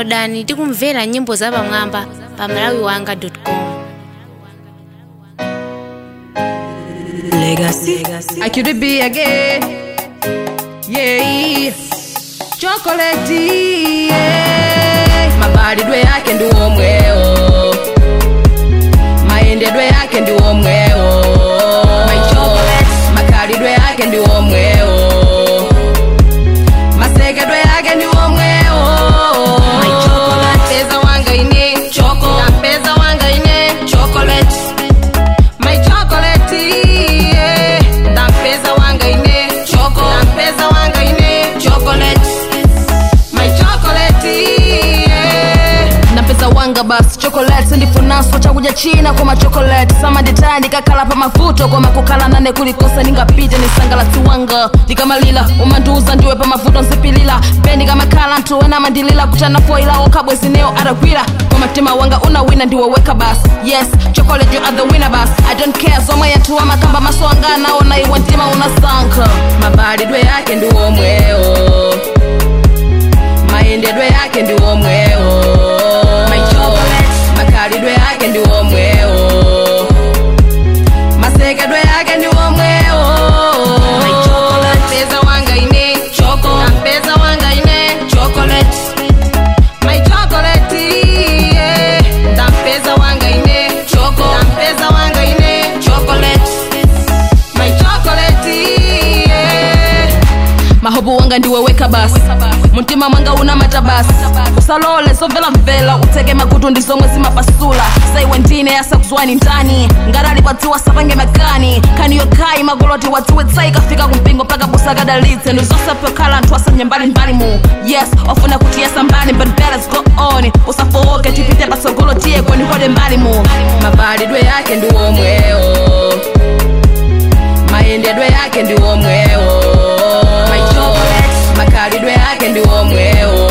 downloadani tikumvera nyimbo zapamwamba pa malawiwanga.com Legacy. I could be again. Yeah. Chocolate. Yeah. Mabalidwe yake ndi omwewo. Mayendedwe yake ndi omwewo. My chocolate. Makalidwe yake ndi omwewo. Masekedwe yake ndi omwewo. My chocolate. Peza wanga ine choco. Na peza wanga ine chocolate. My chocolate, yeah. Ndampeza wanga ine choco. Ndampeza wanga ine chocolate. My chocolate, yeah. napeza wanga basi chocolate ndifunaswa chakuja china kwa machocolate samaditaya ndikakhala pa mavuto koma kukhala nane kulikosa ningapite nisangalatsi wanga ndikamalila umandiuza ndiwe pa mavuto nzipilila pe ndikamakhala nthu wena amandilila kuchana foila okhabwezineyo atagwira koma mtima wanga unawina ndiwoweka basi yes chocolate you are the winner basi i don't care zomwe yanthu amakamba maso anga anaona iwe mtima unasankha Mabalidwe yake ndi omwewo. Mayendedwe yake ndi omwewo. My chocolate. Makalidwe yake ndi omwewo. Masekedwe yake ndi omwewo. My chocolate. Peza wanga ine choco. Peza wanga ine chocolate. My chocolate, yeah. Ndampeza wanga ine choco. Ndampeza wanga ine chocolate. My chocolate, yeah. mahobu wanga ndiweweka basi mtima mwanga una matabasi usalole zomvelamvela uteke makutu ndi zomwe zimapasula saiwe ndine yasakuzwani ndani ngarali padziwa sapange makani kani yokai magoloti wadziwe tsai kafika kumpingo paka busa kadalitse ndi zosapyokhala anthu asanye mbalimbali mu yes ofuna kuti yesa mbali but better go on usafowoke tipite patsogolo tiye kwenihode mbali mu mabalidwe yake ndi omwewo mayendedwe yake ndi omwewo My chocolate. makalidwe yake ndi omwewo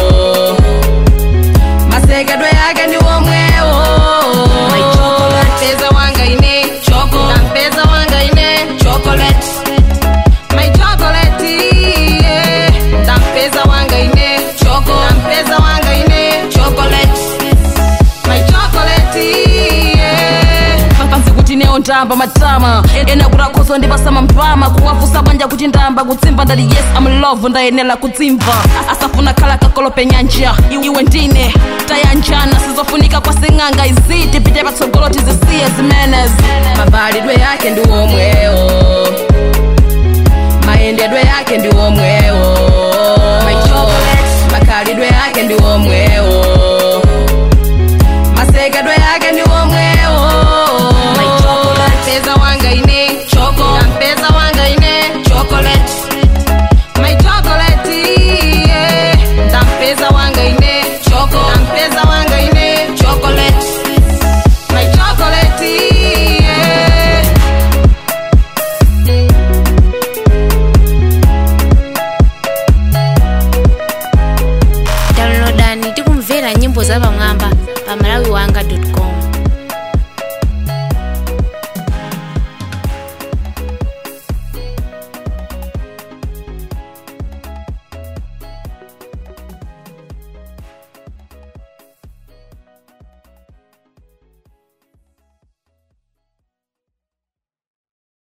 masekedwe yake ndi omwewo My chocolate. Peza wanga ine choco. Ndampeza wanga ine chocolate. My chocolate, yeah. Ndampeza wanga ine choco. Ndampeza wanga ine chocolate. My chocolate, yeah. panzi kuti neyo ndamba matama ena kuti akhozo ndipasama mpama kuwafusa banja kuti ndamba kutsimba ndati yes am love ndayenera kutsimva asafuna khala kakolope nyanja iwe ndine tayanjana sizofunika kwa sing'anga izi tipite patsogolo tizisiye zimenezi mabalidwe yake ndi omwewo mayendedwe yake ndi omwewo My chocolate. makalidwe yake ndi omwewo masekedwe yake ndi omwewo My chocolate. peza wanga ine choco. Ndampeza wanga ine chocolate. My chocolate, yeah. Ndampeza wanga ine choco. Ndampeza wanga ine chocolate. My chocolate, yeah. downloadani tikumvera nyimbo zapamwamba pa malawiwanga.com